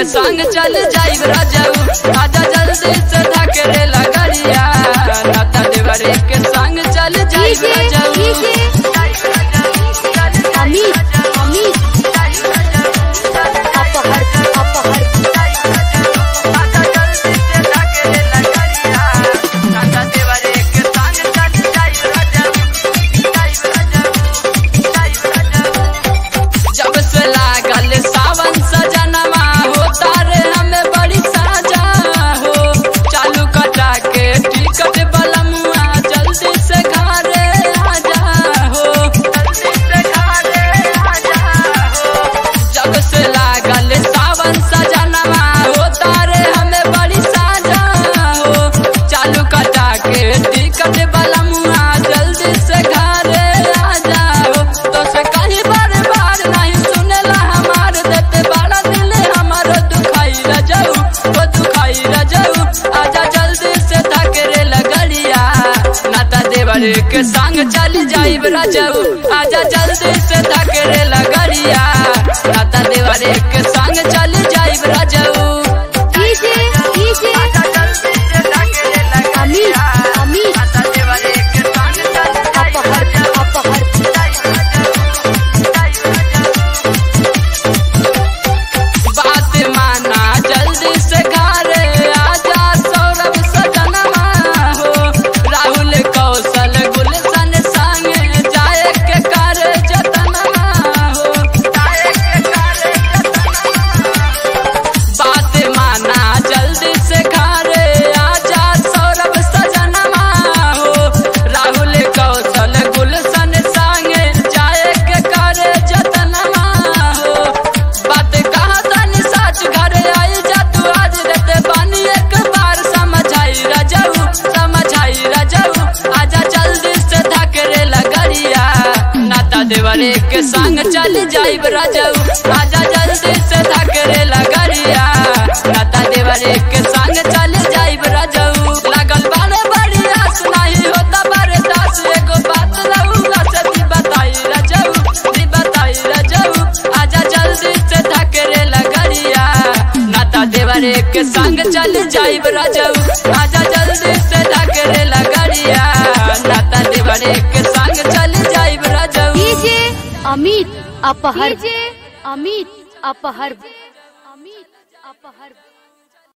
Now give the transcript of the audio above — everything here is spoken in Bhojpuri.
संग चल जाइब राजाऊ आजा जल्दी से धकेले लगरिया नाता देवरे के संग चल जाइब डीजे राजाऊ डीजे अमित अमित अपहर अपहर आजा जल्दी से धकेले लगरिया नाता देवरे के संग चल जाइब राजाऊ जाइब राजाऊ जाइब राजाऊ जब से लागल सावन सजनवा होता रे हमें बड़ी साजा हो चालू कटा के टिकट बलमुआ जल्दी से घरे आजा हो जल्दी से घरे आजा हो जब से लागल सावन सजनवा होता रे हमें बड़ी साजा हो चालू कटा के टिकट बलमुआ जल्दी से घरे आजा हो तो से कहीं बार बार नहीं सुनेला हमार देते बड़ा दिल हमार दुखाई रजाऊ वो दुखाई रजाऊ आजा जल्दी से धकेरे लगड़िया नाता देवर के संग चल जाइब रजाऊ आजा जल्दी से धकेरे लगड़िया नाता देवर के संग चल जाइब रजाऊ डीजे डीजे अमित अमित अपहर अपहर बात माना जल्दी से घरे आजा सौरभ सजनवा हो राहुल कौशल गुलशन संगे जाए के कर जतनवा हो जाए के कर बात माना जल्दी से घरे आजा सौरभ सजनवा हो राहुल कौशल गुलशन संगे जाए के कर जतनवा हो बात कहा तनी सच घरे आई जा तू आज देते बानी एक बार समझाई रजाऊ समझाई रजाऊ आजा जल्दी से धकेरे लगड़िया नाता देवरे के संग चल जाइब रजाऊ आजा जल्दी से धकेरे लगड़िया नाता देवरे के संग चल जाइब रजाऊ लागल बाने बड़ी आस नहीं होता बारे दास एगो बात रहूला से दी बताई रजाऊ दी बताई रजाऊ आजा जल्दी से धकेरे लगड़िया नाता देवरे के संग चल जाइब रजाऊ आजा जल्दी से धकेरे लगड़िया नाता देवरे के संग चल जाइब रजाऊ डीजे अमित अपहर डीजे अमित अपहर अमित अपहर